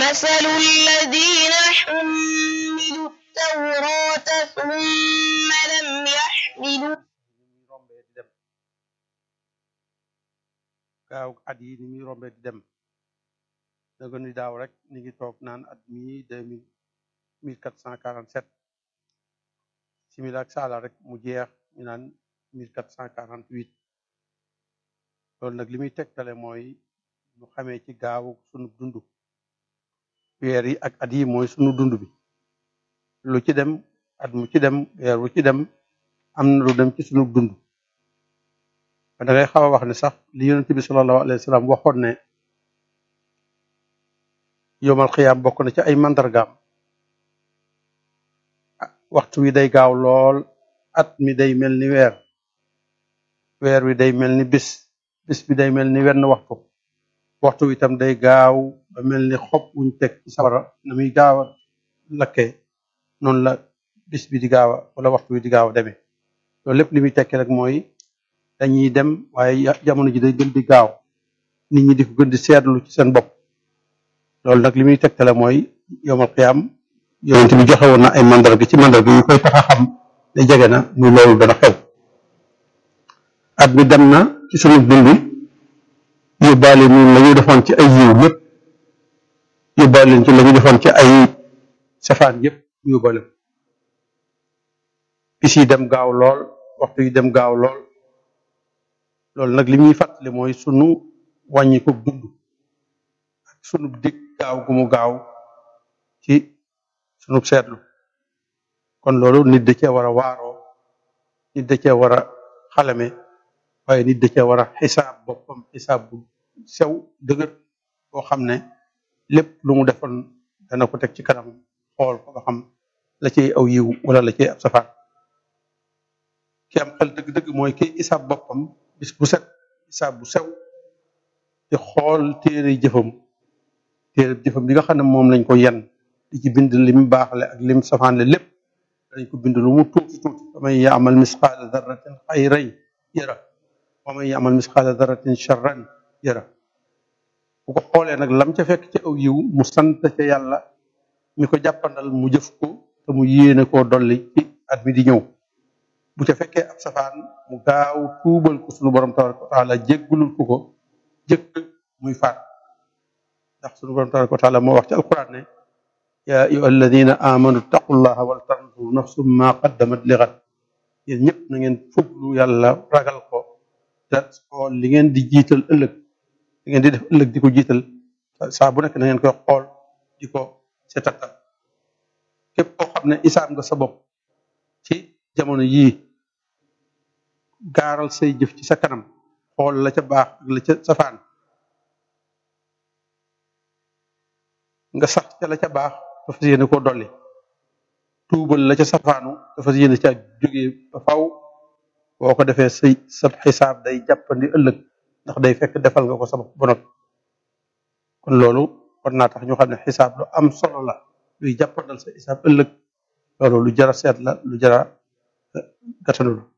مثل الذين حملوا التوراة ثم لم يحملوا ni muy rombee di dem gaaw at yi ni muy rombee di dem naka ni daaw rek ni ngi toog naan at mii deux mille mille quatre cent quarante sept simila ak saala rek mu jeex ñu naan mille quatre cent quarante huit loolu nag li muy tegtale mooy ñu xamee ci gaawu sunu dund weer yi ak at yi mooy sunu dund bi lu ci dem at mu ci dem weer wu ci dem am na lu dem ci sunu dund da ngay xaw a wax ne sax li yonent bi sallallahu alayhi wa sallam waxoon ne yomal xiyaam bokk na ci ay mandargaam waxtu wi day gaaw lool at mi day mel ni weer weer wi day mel ni bis bis bi day mel ni wenn waxtu waxtu wi itam day gaaw ba mel ni xob wuñ teg ci sawara na muy gaaw a lakkee noonu la bis bi di gaaw a wala waxtu wi di gaaw a demee loolu lépp li muy tekki rek mooy dañuy dem waaye jamono ji day gën di gaaw nit ñi di ko gën di seetlu ci seen bopp loolu nag li muy tegtale mooy yomal xiyaam yonent bi joxe woon na ay mandarga ci mandarga yu koy tax a xam ne jege na muy loolu dana xew at mi dem na ci sunu dund yóbbaale ñun la ñu defoon ci ay yiw yëpp yóbbaale ci la ñu defoon ci ay safaan yëpp yóbbaale ko bis yi dem gaaw lool waxtu yi dem gaaw lool loolu nag li muy fàttali mooy sunu wàññi ko dund ak sunu dig gaaw gu mu gaaw ci sunu seetlu kon loolu nit da cee war a waaroo nit da cee war a xalame waaye nit da cee war a xisaab boppam xisaab bu sew dëgër boo xam ne lépp lu mu defoon dana ko teg ci kanam xool ko ba xam la ciy aw yiw wala la ciy ab safaan ki am xel dëgg-dëgg mooy ki isaab boppam bis bu set isaab bu sew di xool téere jëfam téere jëfam bi nga xam ne moom lañ ko yen di ci bind lim baaxle ak lim safaanle lépp dañ ko bind lu mu tuuti tuuti wa man yaamal misqaala darratin xayran yara wa man yaamal misqaala darratin charran yara bu ko xoolee nag lam ca fekk ci aw yiw mu sant ca yàlla mi ko jàppandal mu jëf ko te mu yéene koo dolli ci at mi di ñëw bu ca fekkee ab safaan mu gaaw tuubal ko sunu borom tabaraka wa taala jéggulul ko ko jëkk muy faat ndax sunu borom tabaraka wa taala moo wax ci alquran ne yaa ayyuha alladina amanu taqullaha wal tanzur nafsum ma qaddamat li ghad yéen ñëpp na ngeen fuglu yàlla ragal ko te xool li ngeen di jiital ëllëg li ngeen di def ëllëg di ko jiital saa bu nekk na ngeen koy xool di ko seetatal képp koo xam ne isaam nga sa bopp ci jamono yii gaaral say jëf ci sa kanam xool la ca baax ak la ca safaan nga sax ca la ca baax dafa yéene koo dolli tuubal la ca safaanu dafa yéene ca jógee ba faw boo ko defee say sa xisaab day jàppandi ëllëg ndax day fekk defal nga ko sa bopp ba noppi kon loolu war naa tax ñu xam ne xisaab lu am solo la luy jàppandal sa xisaab ëllëg loolu lu jara seet la lu jara gàttanu la